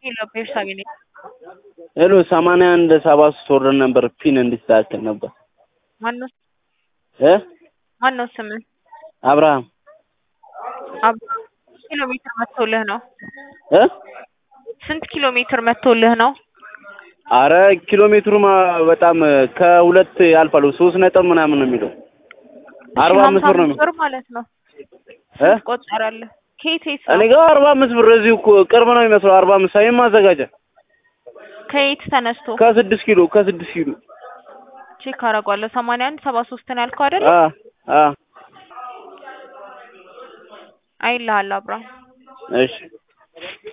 ሄሎ ቤርሳቤ ነኝ። ሄሎ ሰማንያ አንድ ሰባ ሶስት ወርደን ነበር ፒን እንዲስተካከል ነበር ማነው እ ማነው ስምህ? አብርሃም አብ- ኪሎ ሜትር መጥቶልህ ነው? እ ስንት ኪሎ ሜትር መጥቶልህ ነው? አረ ኪሎ ሜትሩማ በጣም ከሁለት ያልፋል ሶስት ነጥብ ምናምን ነው የሚለው አርባ ሺህ አምስት ሀምሳ ብር ነው አምስት ብር ማለት ነው። እ ስንት ቆጠረልህ? ከየት የት እኔ ነው? ጋር አርባ አምስት ብር እዚሁ እኮ ቅርብ ነው የሚመስለው አርባ አምስት ሳይም ማዘጋጃ ከየት ተነስቶ ከስድስት ኪሎ ከስድስት ኪሎ ቼክ አደርገዋለሁ። ሰማንያ አንድ ሰባ ሶስት ነው ያልከው አይደል? አ አ አይልሃል አብርሃም እሺ